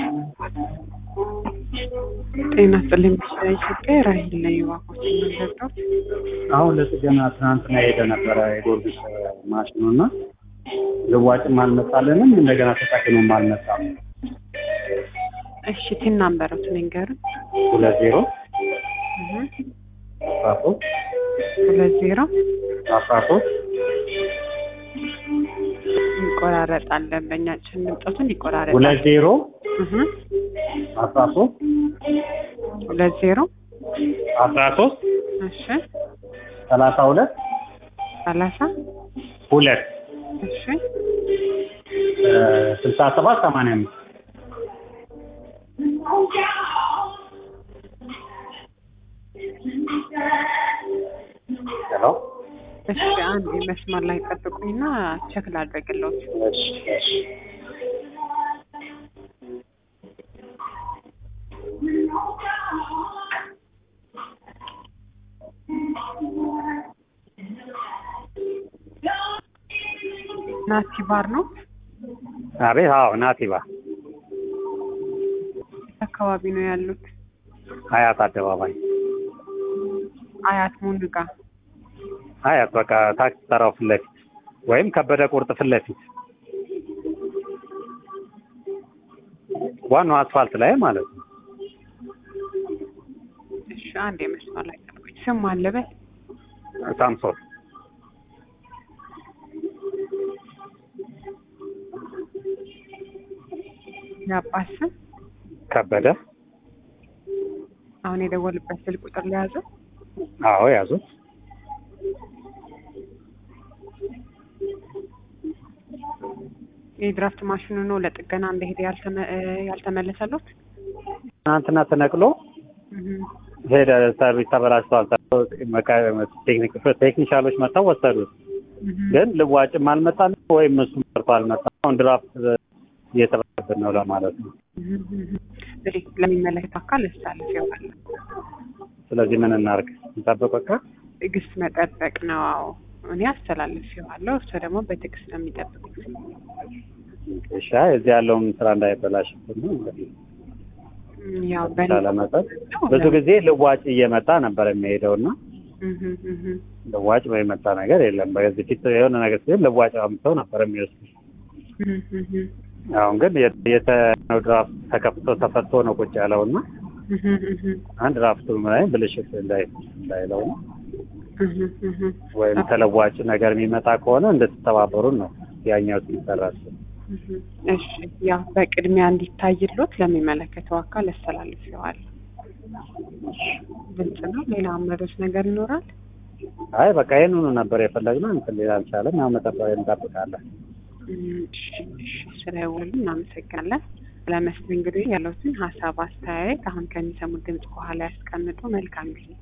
ጤና ይስጥልኝ። ኢትዮጵያ ራሂል ነኝ። እባክዎት የምንረዳው አሁን ለጥገና ትናንትና ሄደ ነበረ የጎርጊስ ማሽኑ እና ልዋጭም አልመጣልንም እንደገና ተጠቅሞም አልመጣም። እሺ ቲን ናምበሮት ንገሩን። ሁለት ዜሮ እህ አስራ ሶስት ሁለት ዜሮ አስራ ሶስት ይቆራረጣል። ደንበኛችን ድምጠቱን ይቆራረጣል። ሁለት ዜሮ እህ አስራ ሶስት ሁለት ዜሮ አስራ ሶስት እሺ ሰላሳ ሁለት ሰላሳ ሁለት እሺ ስልሳ ሰባት ሰማንያ አምስት ሄሎ እሺ አንድ መስመር ላይ ጠብቁኝና ቸክ ላድርግልዎት። እሺ እሺ ናቲ ባር ነው አቤት አዎ ናቲባ አካባቢ ነው ያሉት። ሀያት አደባባይ አያት ሙንጋ ሀያት በቃ ታክሲ ተራው ፊት ለፊት ወይም ከበደ ቁርጥ ፊት ለፊት ዋናው አስፋልት ላይ ማለት ነው። እሺ አንድ መስመር ላይ ጠብቁኝ። ስም አለበት ሳምሶን የአባት ስም ከበደ አሁን የደወልበት ስልክ ቁጥር ለያዘው አዎ ያዙት። የድራፍት ማሽኑ ነው ለጥገና እንደሄደ ያልተመ- እ ያልተመለሰሎት ትናንትና ተነቅሎ እህ ሄደ። ሰርቪስ ተበላሽቷል። ቴክኒክ ቴክኒሻሎች መጥተው ወሰዱት። እህ ግን ልዋጭም አልመጣም ወይም እሱ መርቶ አልመጣም። አሁን ድራፍት እየተበላብን ነው ለማለት ነው። እህ እህ እንግዲህ ለሚመለከት አካል እሳለፍ ይሆናል። ስለዚህ ምን እናርግ? እንጠብቅ በቃ። ትዕግስት መጠበቅ ነው። አዎ እኔ አስተላልፌዋለሁ። እሱ ደግሞ በትዕግስት ነው የሚጠብቁት። እሺ እዚህ ያለውን ስራ እንዳይበላሽብን ነው እንግዲህ እም፣ ያው በእኔ በተቻለ መጠን ብዙ ጊዜ ልዋጭ እየመጣ ነበር የሚሄደው እና እህ እህ ልዋጭ የመጣ ነገር የለም። በዚህ ፊት የሆነ ነገር ሲሆን ልዋጭ አምጥተው ነበር የሚወስዱ። እህ እህ አሁን ግን የተነው ድራፍት ተከፍቶ ተፈቶ ነው ቁጭ ያለው እና እህ እህ አንድ ድራፍቱ ላይ ብልሽት እንዳይ እንዳይለው ነው እህ እህ ወይም ተለዋጭ ነገር የሚመጣ ከሆነ እንድትተባበሩን ነው ያኛው ሲሰራል። እሺ ያው በቅድሚያ እንዲታይሎት ለሚመለከተው አካል አስተላልፌዋለሁ። ግልጽ ነው። ሌላ አመሮች ነገር ይኖራል? አይ በቃ ይህንኑ ነበር የፈለግነው። እንትን ሌላ አልቻለም። ያው መጠበቅ እንጠብቃለን። እም፣ እሺ እሺ ስለደወሉ እናመሰግናለን። ስለመስተንግዶ ያለውትን ሀሳብ አስተያየት አሁን ከሚሰሙት ድምጽ በኋላ ያስቀምጡ። መልካም ጊዜ